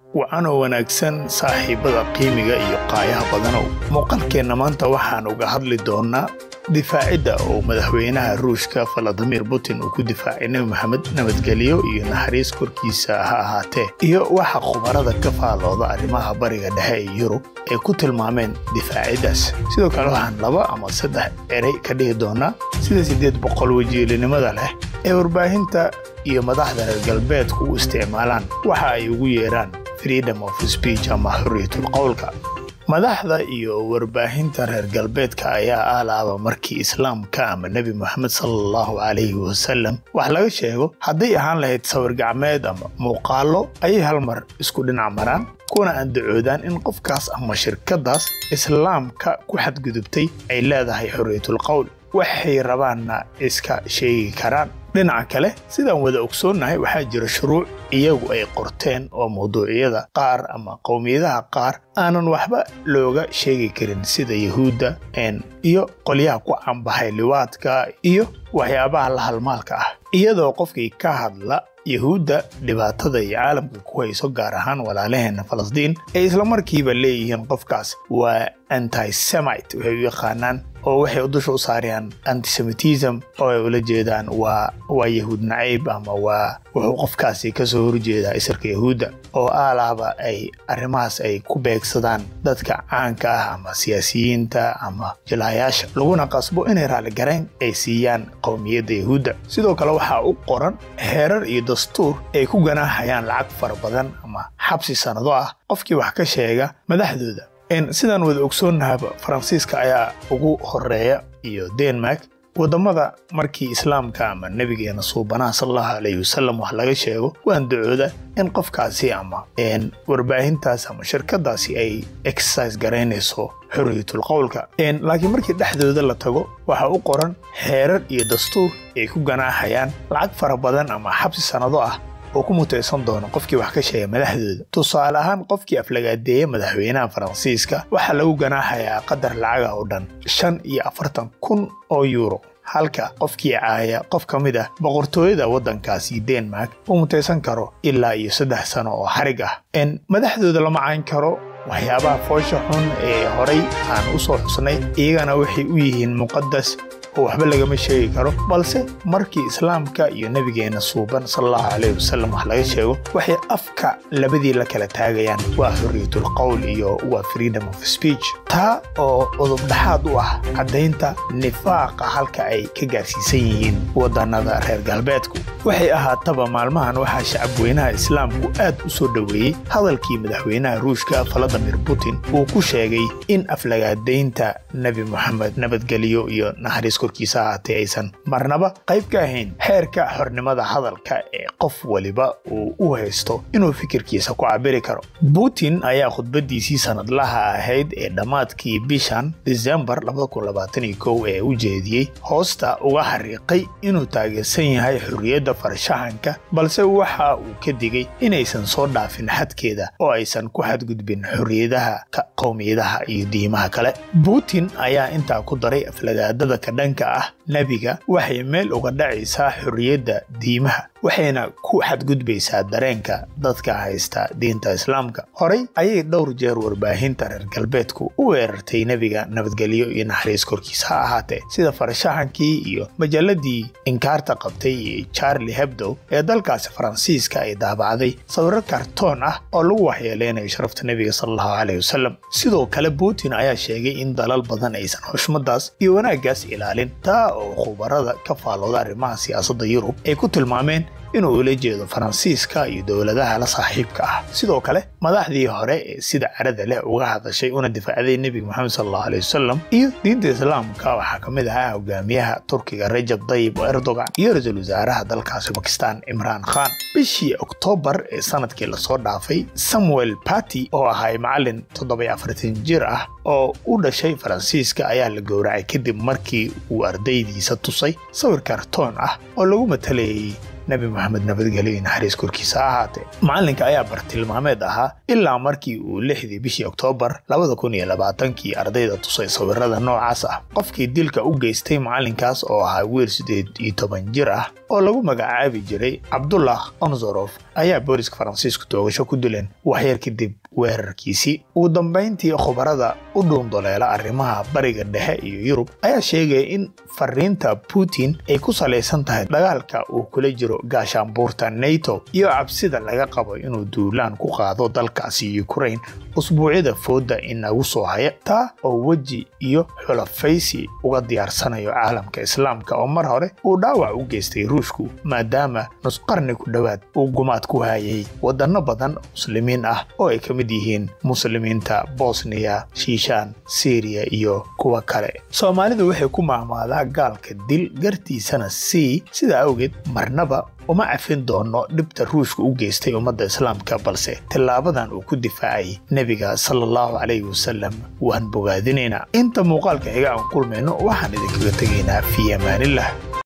wacanoo wanaagsan saaxiibada qiimiga iyo qaayaha badanow muuqaalkeenna maanta waxaan uga hadli doonnaa difaacidda oo madaxweynaha ruushka valadimir putin uu ku difaacay nebi maxamed nabadgelyo iyo naxariis korkiisa ha ahaatee iyo waxa khubarada ka faalooda arrimaha bariga dhexe ee yurub ay ku tilmaameen difaaciddaas sidoo kale waxaan laba ama saddex erey ka dhihi doonnaa sida siddeed boqol wajiilinimada leh ee warbaahinta iyo madaxda reer galbeedku u isticmaalaan waxa ay ugu yeedhaan freedom of speech ama xorriyatul qowlka madaxda iyo warbaahinta reer galbeedka ayaa aalaaba markii islaamka ama nebi moxamed salallahu calayhi wasalam wax laga sheego hadday ahaan lahayd sawir gacmeed ama muuqaallo ayay hal mar isku dhinac maraan kuna andacoodaan in qofkaas ama shirkaddaas islaamka ku xadgudubtay ay leedahay xorriyatul qowl waxay rabaanna iska sheegi karaan dhinaca kale sidaan wada ogsoonnahay waxaa jira shuruuc iyagu ay qorteen oo mawduucyada qaar ama qowmiyadaha qaar aanan waxba looga sheegi karin sida yahuudda iyo qolyaha ku cambaxay liwaadka iyo waxyaabaha la halmaalka ah iyadoo qofkii ka hadla yahuudda dhibaatada iyo caalamka ku hayso gaar ahaan walaalaheenna falastiin ay islamarkiiba leeyihiin qofkaas waa antisemite waxay u yaqaanaan oo waxay dusha u saarayaan antisemitism oo ay ula jeedaan waa waa yahuud nacayb ama waa wuxuu qofkaasi ka soo horjeedaa isirka yahuudda oo aalaaba ay arrimahaas ay ku beegsadaan dadka caanka ah ama siyaasiyiinta ama jilaayaasha laguna qasbo inay raalligarayn ay siiyaan qowmiyadda yahuudda sidoo kale waxaa u qoran xeerar iyo dastuur ay ku ganaaxayaan lacag fara badan ama xabsi sannado ah qofkii wax ka sheega madaxdooda sidaan wada ogsoonnahaba faransiiska ayaa ugu horeeya iyo denmark waddamada markii islaamka ama nebigeena suubanaha salallahu alayhi wasalam wax laga sheego waan dacooda in qofkaasi ama warbaahintaas ama shirkadaasi ay exercise garaynayso xorriyatul qowlka laakiin markii dhexdooda la tago waxaa u qoran xeerar iyo dastuur ay ku ganaaxayaan lacag fara badan ama xabsi sannado ah oo ku mutaysan doono qofkii wax ka sheega madaxdooda tusaale ahaan qofkii aflagaadeeya madaxweynaha faransiiska waxaa lagu ganaaxayaa qadar lacaga oo dhan shan iyo afartan kun oo yuuro halka qofkii caaya qof ka mid ah boqortooyada waddankaasi denmark uu mutaysan karo ilaa iyo saddex sano oo xarig ah madaxdooda lama cayn karo waxyaabaha foosha xun ee horay aan u soo xusnay iyagana waxay u yihiin muqadas oo waxba lagama sheegi karo balse markii islaamka iyo nebigeenna suuban salallahu calayhi wasalam wax laga sheego waxay afka labadii la kala taagayaan waa xorriyatul qowl iyo waa freedom of speech taa oo udubdhaxaad u ah caddaynta nifaaqa halka ay ka gaarsiisan yihiin waddannada reer galbeedku waxay ahaataba maalmahan waxaa shacabweynaha islaamku aad u soo dhoweeyey hadalkii madaxweynaha ruushka valadimir putin uu ku sheegay in aflagaadaynta nebi moxamed nabadgelyo iyo naxariis korkiisa ahaatee aysan marnaba qayb ka ahayn xeerka xornimada hadalka ee qof waliba uu u haysto inuu fikirkiisa ku cabiri karo putin ayaa khudbadiisii sanadlaha ahayd ee dhammaadkii bishan disembar ee u jeediyey hoosta uga xariiqay inuu taageersan yahay xorriyadda farshaxanka balse waxa uu ka digay inaysan soo dhaafin xadkeeda oo aysan ku xadgudbin xorriyadaha qowmiyadaha iyo diimaha kale putin ayaa intaa ku daray aflagaadada ka dhanka ah nebiga waxay meel uga dhacaysaa xorriyadda diimaha waxayna ku xadgudbaysaa dareenka dadka haysta diinta islaamka horey ayay dhowr jeer warbaahinta reer galbeedku u weerartay nebiga nabadgelyo iyo naxariis korkiisa ha ahaatee sida farshaxankii iyo majalladii inkaarta qabtay ee charli hebdow ee dalkaasi faransiiska ay daabacday sawiro kartoon ah oo lagu waxyeeleynayo sharafta nebiga salallahu caleyh wasalam sidoo kale putin ayaa sheegay in dalal badan aysan xushmadaas iyo wanaaggaas ilaalin taa oo khubarada ka faalooda arrimaha siyaasadda yurub ay ku tilmaameen inuu ula jeedo faransiiska iyo dowladaha la saaxiibka ah sidoo kale madaxdii hore ee sida carada leh uga hadashay una difaacday nebiga moxamed salallahu aley wasalam iyo diinta islaamka waxaa ka mid ahaa hogaamiyaha turkiga rajab dayib erdogan iyo ra-iisul wasaaraha dalkaasi bakistan cimraan khan bishii oktoobar ee sanadkii lasoo dhaafay samuel bati oo ahay macalin toddoby afartan jir ah oo u dhashay faransiiska ayaa la gowracay kadib markii uu ardaydiisa tusay sawir kartoon ah oo lagu matalayay nebi moxamed nabadgelyo iyo naxariis korkiisa ha ahaatee macalinka ayaa bartilmaameed ahaa ilaa markii uu lixdii bishii oktoobar labada kun iyo labaatankii ardayda tusay sawirada noocaas ah qofkii dilka u geystay macalinkaas oo ahaa wiil siddeed iyo toban jir ah oo lagu magacaabi jiray cabdullah onzorof ayaa booliska faransiisku toogasho ku dileen waxyar kadib weerarkiisii ugu dambayntii khubarada u dhuundoleela arrimaha bariga dhexe iyo yurub ayaa sheegaya in fariinta putin ay ku salaysan tahay dagaalka uu kula jiro gaashaanbuurta nato iyo cabsida laga qabo inuu duulaan ku qaado dalkaasi ukrain usbuucyada fooda inagu soo haya taa oo weji iyo xulafaysi uga diyaarsanayo caalamka islaamka oo mar hore uu dhaawac u geystay ruushku maadaama nusqarni ku dhowaad uu gumaad ku hayay waddanno badan muslimiin ah oo ay ka mid yihiin muslimiinta bosniya shiishaan siriya iyo kuwa kale soomaalidu waxay ku maamaadaa gaalka dil gartiisana sii sidaa awgeed marnaba uma cafin doono dhibta ruushka u geystay ummadda islaamka balse tillaabadan uu ku difaacay nebiga sala allahu calayhi wasalam waan bogaadinaynaa inta muuqaalka xiga aan kulmayno waxaan idinkaga tegaynaa fii amaanillah